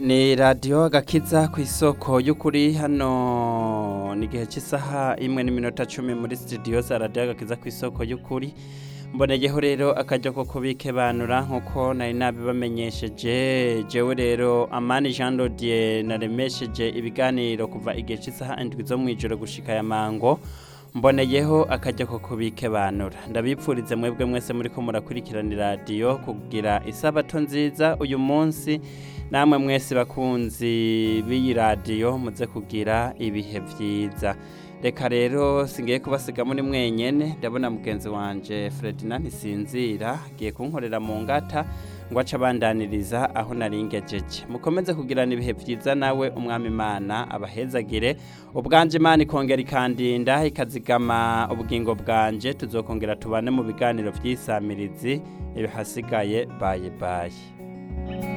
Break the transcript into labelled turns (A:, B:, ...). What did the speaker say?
A: ni radiyo gakiza ku isoko y'ukuri hano ni igihe cy'isaha imwe n'iminota cumi muri sitidiyo za radiyo gakiza ku isoko y'ukuri mboneyeho rero akajya ko kubikebanura nk'uko nari nabibamenyesheje jewe rero amani jean dodier naremesheje ibiganiro kuva igihe cy'isaha indwi zo mu ijoro gushika ya mango mboneyeho akajya ko kubikebanura ndabipfurize mwebwe mwese muri ko murakurikirana radiyo kugira isabato nziza uyu munsi namwe mwese bakunzi b'iyi radiyo muze kugira ibihe byiza reka rero singiye kubasiga muri mwenyene ndabona mugenzi wanje Ferdinand ntisinzira agiye kunkorera mu ngata ngo ace abandaniriza aho naringejeje mukomeze kugirana ibihe byiza nawe umwami imana abahezagire ubwanje imana ikongera ikandinda ikazigama ubugingo bwanje tuzokongera tubane mu biganiro by'isamirizi ibihasigaye baye baye